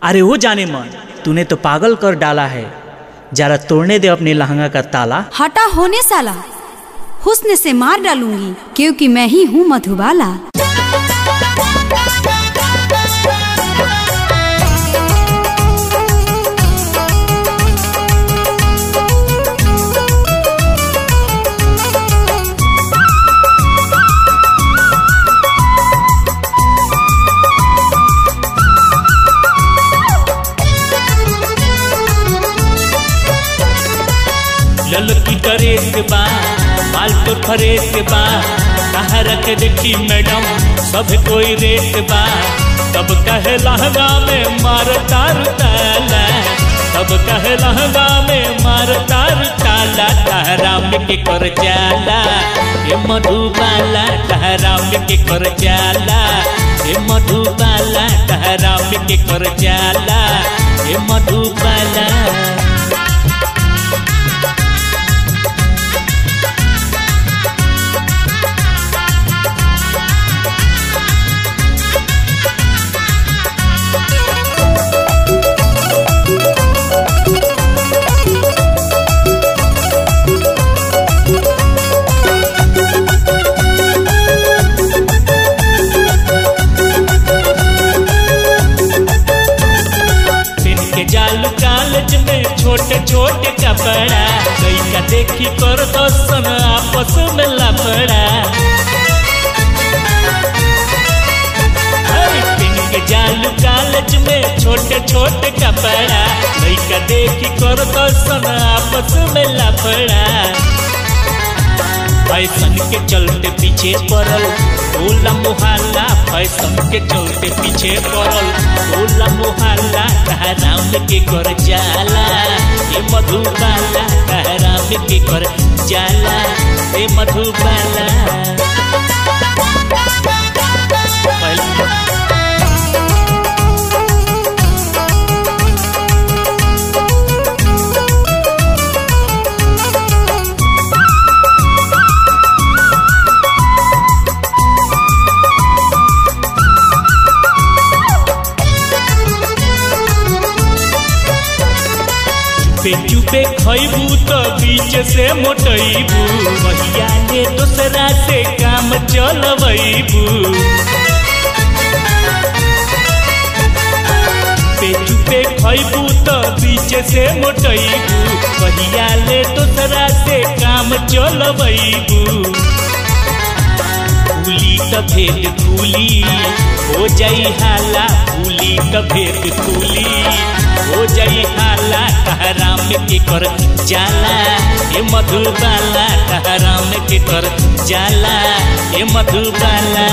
अरे वो जाने मन तूने तो पागल कर डाला है जरा तोड़ने दे अपने लहंगा का ताला हटा होने साला हुस्न से मार डालूंगी क्योंकि मैं ही हूँ मधुबाला ललकी ड्रेस बा बाल तो फरेस बा कहा रख देखी मैडम सब कोई रेस बा तब कहे लहंगा में मार तार ताला तब कहे लहंगा में मार तार ताला टहरा में के कर जाला ये मधुबाला टहरा में के कर जाला ये मधुबाला टहरा में के कर जाला ये मधुबाला के जालू कॉलेज में छोटे छोटे कपड़ा लैका देखी कर दर्शन आपस में लपड़ा पिन के जालू कॉलेज में छोटे छोटे कपड़ा लैका देखी कर दर्शन आपस में लपड़ा फैशन के चलते पीछे पड़ल होला मोहल्ला फैशन के चलते पीछे पड़ल होला मोहल्ला कहराम के कर जाला ये मधुबाला कहराम के कर जाला ये मधुबाला पे चुपे खैबू तो बीच से मोटैबू भैया ने दूसरा से काम चलबैबू पे चुपे खैबू तो बीच से मोटैबू भैया ले दूसरा से काम चलबैबू फूली त भेद फूली हो जाई हाला फूली त भेद फूली हो जाई हाला कहराम के कर जाला ये मधुबाला कहराम के कर जाला ये मधुबाला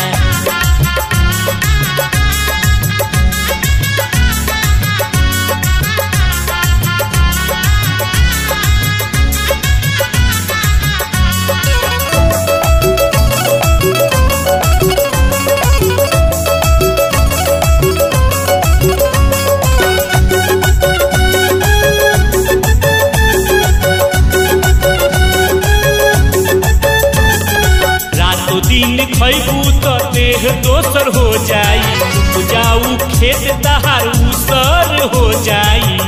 रातों दिन खैबू तो देह दोसर हो जाई उपजाऊ खेत दहार उसर हो जाई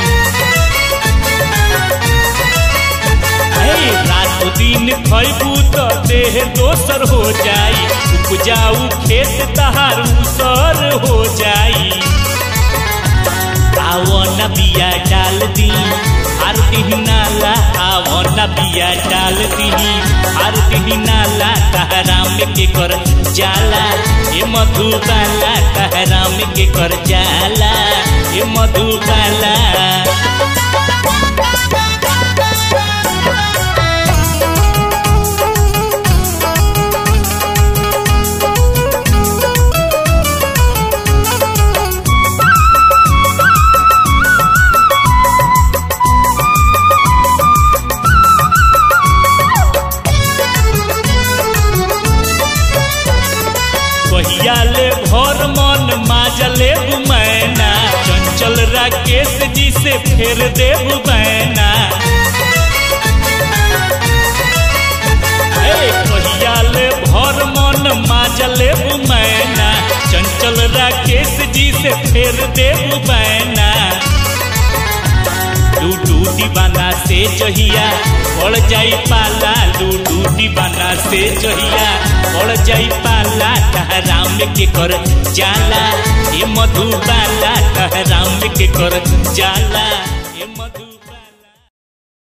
हे, रातों दिन खैबू तो देह दोसर हो जाई उपजाऊ खेत दहार उसर हो जाई आवो न बिया डाल दी हर दिन नाला आवो न बिया डाल दी हर दिन नाला कहराम के कर जाला ये मधुबाला कहराम के कर जाला ये मधुबाला कहिया ले भर मन माजले मैना चंचल राकेश जी से फेर देव बैना हे कहिया ले भर मन माजले मैना चंचल राकेश जी से फेर देव बैना दीवाना से जहिया पड़ जाई पाला लूडू दीवाना से जहिया पड़ जाई पाला कहराम के कर जाला ये मधुबाला कहराम के कर जाला ये मधु